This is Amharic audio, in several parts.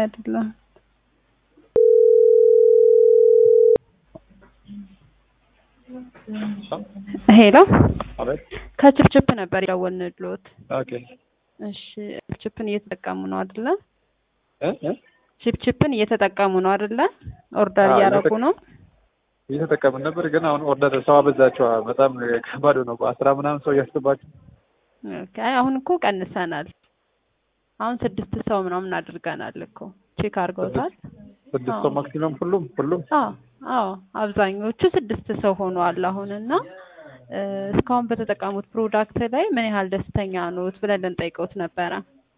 አይደለም። ሄሎ አቤት። ከችፕችፕ ነበር የደወልንልዎት። ኦኬ እሺ ችፕችፕን እየተጠቀሙ ነው አይደለ? እ እ ችፕችፕን እየተጠቀሙ ነው አይደለ? ኦርደር አዎ፣ እያደረጉ ነው። እየተጠቀምን ነበር፣ ግን አሁን ኦርደር ሰው አበዛቸው። በጣም ከባድ ነው። በአስራ ምናምን ሰው እያስገባቸው ኦኬ አሁን እኮ ቀንሰናል። አሁን ስድስት ሰው ምናምን አድርገናል እኮ ቼክ አድርገውታል። ስድስት ሰው ማክሲመም ሁሉም ሁሉም አዎ አዎ አብዛኞቹ ስድስት ሰው ሆኗል አሁን እና እ እስካሁን በተጠቀሙት ፕሮዳክት ላይ ምን ያህል ደስተኛ ኖት ብለን ልንጠይቀውት ነበረ።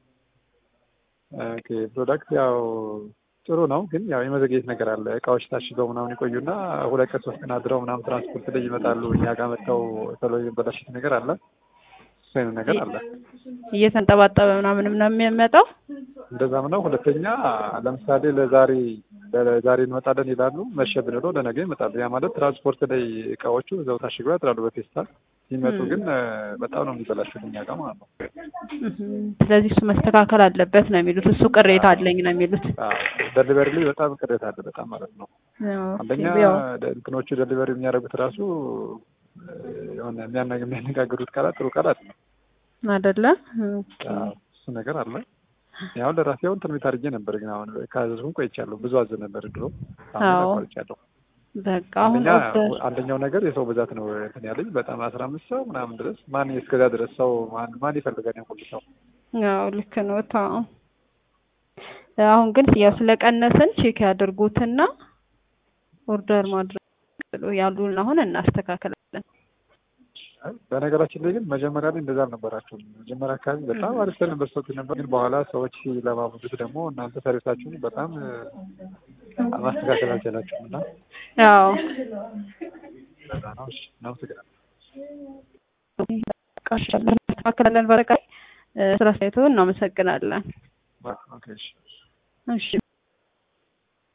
ኦኬ ፕሮዳክት ያው ጥሩ ነው፣ ግን ያው የመዘግየት ነገር አለ። እቃዎች ታሽገው ምናምን ይቆዩና ሁለት ቀን ሶስት ቀን አድረው ምናምን ትራንስፖርት ላይ ይመጣሉ። እኛ ጋር መጥተው ቶሎ የበላሽት ነገር አለ። እሱ አይነት ነገር አለ። እየተንጠባጠበ ምናምንም ነው የሚመጣው። እንደዛም ነው። ሁለተኛ ለምሳሌ ለዛሬ ለዛሬ እንመጣለን ይላሉ። መሸ ብንለው ለነገ ይመጣሉ። ያ ማለት ትራንስፖርት ላይ እቃዎቹ እዛው ታሽገው ያድራሉ በፌስታል። ሲመጡ ግን በጣም ነው የሚበላሹት እኛ ጋር ማለት ነው። እህም፣ ስለዚህ እሱ መስተካከል አለበት ነው የሚሉት። እሱ ቅሬታ አለኝ ነው የሚሉት። ደሊቨሪ ላይ በጣም ቅሬታ አለ፣ በጣም ማለት ነው። አንደኛ ያው እንትኖቹ ደሊቨሪ የሚያደርጉት ራሱ የሆነ የሚያና- የሚያነጋግሩት ቃላት ጥሩ ቃላት ነው። አይደለ? እሱ ነገር አለ። ያው ለራሴ አሁን ትንቢት አድርጌ ነበር፣ ግን አሁን ካዘዝኩኝ ቆይቻለሁ። ብዙ አዘ ነበር ድሮ፣ አዎ። አሁን ቆይቻለሁ። በቃ አሁን አንደኛ ኦርደር አንደኛው ነገር የሰው ብዛት ነው እንትን ያለኝ በጣም አስራ አምስት ሰው ምናምን ድረስ ማን እስከዛ ድረስ ሰው ማን ማን ይፈልጋል ያን ሁሉ ሰው? ያው ልክ ነው። ታው አሁን ግን ያው ስለቀነስን ቼክ ያድርጉትና ኦርደር ማድረግ ያሉን አሁን እናስተካክላለን። በነገራችን ላይ ግን መጀመሪያ ላይ እንደዛ አልነበራችሁም። መጀመሪያ አካባቢ በጣም አሪፍ ነበር ሰው ነበር፣ ግን በኋላ ሰዎች ሲለማመዱት ደግሞ እናንተ ሰርቪሳችሁን በጣም እ፣ ማስተካከል አልቻላችሁም እና ያው እንደዛ ነው። እሺ፣ እናመሰግናለን። እናስተካክላለን። በረቃይ ስራ ሳይቶ እናመሰግናለን። ኦኬ፣ እሺ። እሺ